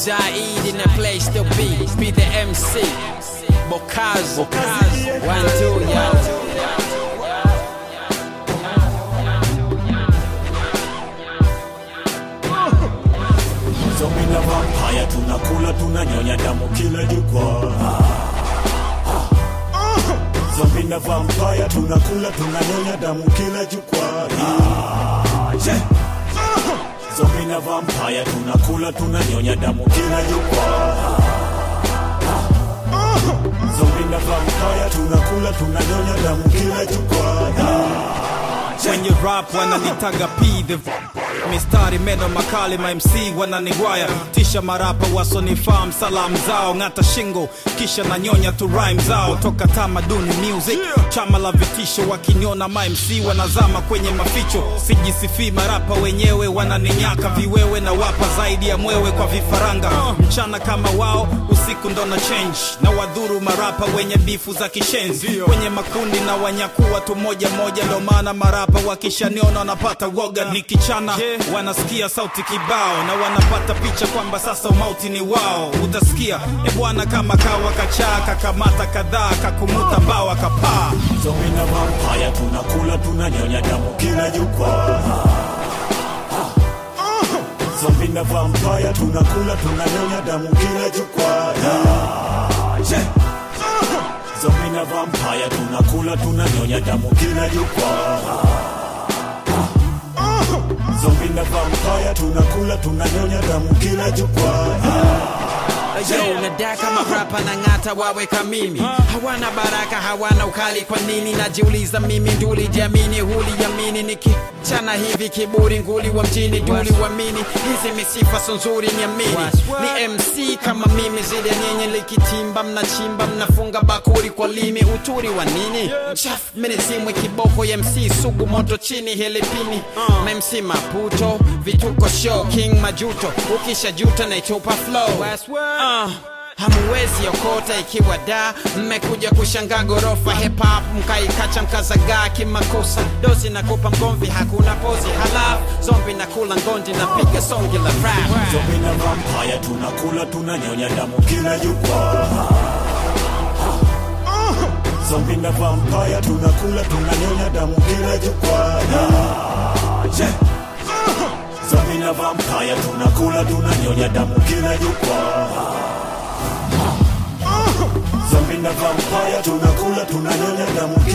Zaid in the place to be. Be the MC. Bokazo. One, two, yo. Zombie na vampire tunakula tunanyonya damu kila jukwaa. Zombie na vampire tunakula tunanyonya damu kila jukwaa. Zombie na vampire tunakula tunanyonya damu kila jukwaa. Zombie na vampire tunakula tunanyonya damu kila jukwaa. Kwenye rap wananitaga P the mistari meno makali ma MC wananigwaya tisha marapa wasonifahamu salamu zao ng'ata shingo kisha nanyonya tu rhyme zao toka tamaduni music chama la vitisho wakiniona ma MC wanazama kwenye maficho sijisifii marapa wenyewe wananinyaka viwewe na wapa zaidi ya mwewe kwa vifaranga mchana kama wao usiku ndo na change na wadhuru marapa wenye bifu za kishenzi kwenye makundi na wanyakuwa tu moja moja ndo maana marapa wakishaniona wanapata woga nikichana wanasikia sauti kibao na wanapata picha kwamba sasa umauti ni wao utasikia e bwana kama kawa kachaa kakamata kadhaa kakumuta mbawa kapaa Zombie na vampire tunakula tunanyonya damu kila jukwaa. Zombie na vampire tunakula tunanyonya damu kila jukwaa. Zombie na vampire tunakula tunanyonya damu kila jukwaa. Zombie na vampire tunakula tunanyonya damu kila jukwaa. Yo, nadaka marapa na ng'ata waweka mimi hawana baraka hawana ukali kwa nini najiuliza mimi nduli jamini huli yamini nikichana hivi kiburi nguli wa mjini duli wamini hizi misifa so nzuri niamini ni MC kama mimi zile nyenye likitimba mnachimba mnafunga bakuri kwa limi uturi wa nini chaf minizimwe kiboko ya MC sugu moto chini helipini ma MC maputo vituko show king majuto ukisha juta naitupa flow uh, hamuwezi okota ikiwa da mmekuja kushangaa gorofa hip hop mkaikacha mkazagaa kimakosa dozi nakupa mgomvi hakuna pozi halafu zombi nakula ngondi napiga songi la rap Zombie na vampire tunakula tunanyonya damu kila jukwaa. Zombie na vampire tunakula tunanyonya damu kila jukwaa. Zombie na vampire tunakula tunanyonya damu kila jukwaa. Zombie na vampire tunakula tunanyonya damu